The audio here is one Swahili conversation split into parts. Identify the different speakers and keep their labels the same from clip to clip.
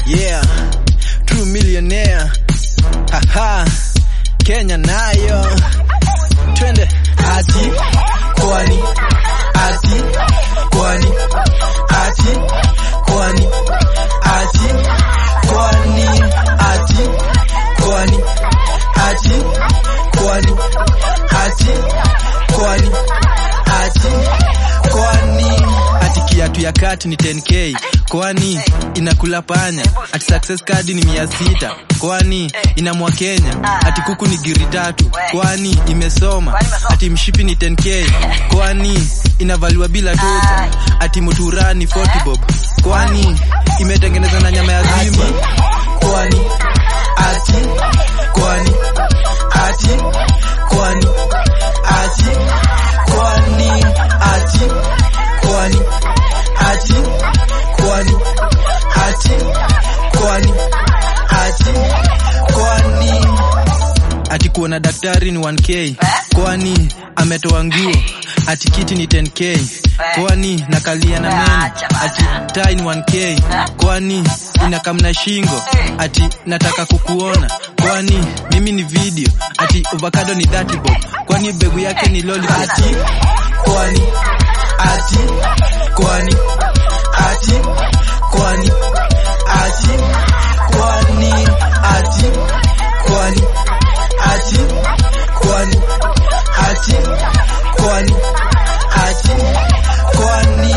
Speaker 1: yeah true millionaire haha Kenya nayo twende ati kwani ati kwani ati kwani ati kwani ati kwani ati kwani ati kwani ati kwani ati kiatu ya kati ni 10k kwani inakula panya ati success card ni mia sita kwani inamwa Kenya ati kuku ni giri tatu kwani imesoma ati mshipi ni 10k kwani inavaliwa bila toja ati muturani 40 bob kwani imetengenezwa na nyama ya simba kwani ati kwani ati kwani ati kwani ati kwani ati kwani ati kwani ati kwani ati kuona daktari ni 1k kwani ametoa nguo ati kiti ni 10k kwani nakalia na meno ati tai ni 1k kwani inakamna shingo ati nataka kukuona kwani mimi ni video ati avocado ni 30 bob kwani begu yake ni lollipop ati kwani ati kwani ati kwani ati kwani ati kwani ati kwani ati kwani ati kwani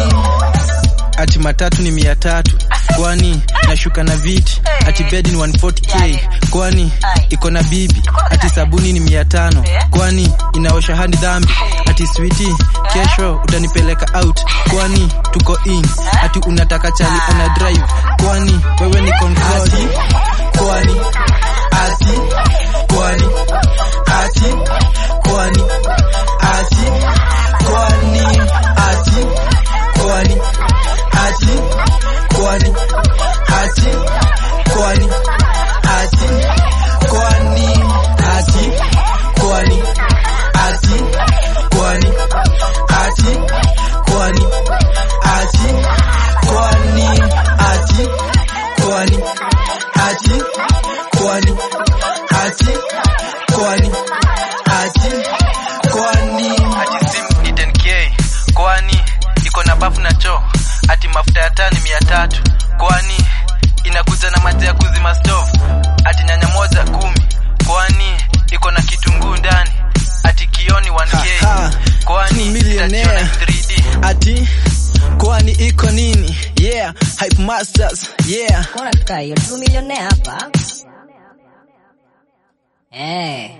Speaker 1: ati matatu ni mia tatu kwani nashuka na viti ati bedi ni 140k kwani iko na bibi ati sabuni ni mia tano kwani inaosha hadi dhambi ati switi kesho utanipeleka out kwani tuko in ati unataka chali una drive kwani wewe ni control kwani ati kwani ati kwani ati kwani ati kwani ati kwani ati kwani ati kwani ati kwani ati kwani ati kwani ati kwani ati kwani ati kwani ati kwani ati kwani ati simu ni 10k kwani iko na bafu na choo ati mafuta ya taa ni mia tatu kwani inakuja na maji ya kuzima stove ati nyanya moja kumi kwani iko na kitunguu ndani ati kioni 1k kwani
Speaker 2: millionaire.
Speaker 1: itajiona 3D ati kwani iko nini yeah hype masters yeah
Speaker 3: Mbona tukaa hiyo tu milionea hapa? Eh.